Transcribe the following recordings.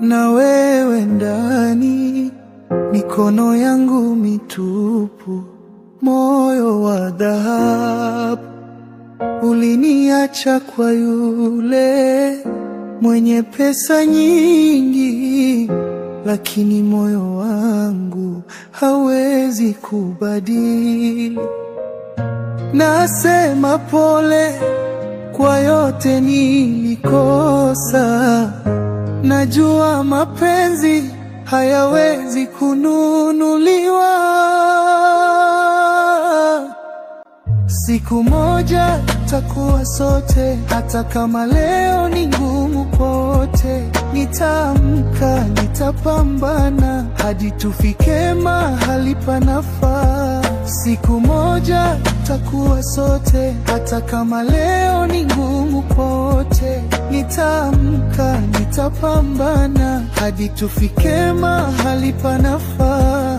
na wewe ndani, mikono yangu mitupu, moyo wa dhahabu. Uliniacha kwa yule mwenye pesa nyingi, lakini moyo wangu hawezi kubadili. Nasema pole kwa yote nilikosa, najua mapenzi hayawezi kununuliwa. Siku moja takuwa sote, hata kama leo ni ngumu kwote. Nitaamka, nitapambana hadi tufike mahali panafaa. Siku moja takuwa sote, hata kama leo ni ngumu kwote. Nitaamka, nitapambana hadi tufike mahali panafaa.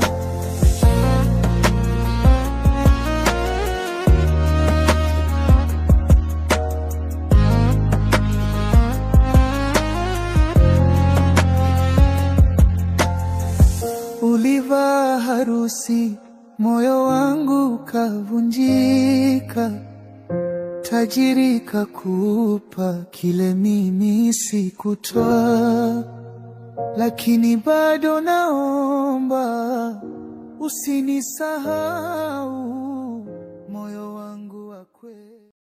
Ulivaa harusi, moyo wangu kavunjika, tajiri kakupa kile mimi sikutoa, lakini bado naomba usinisahau.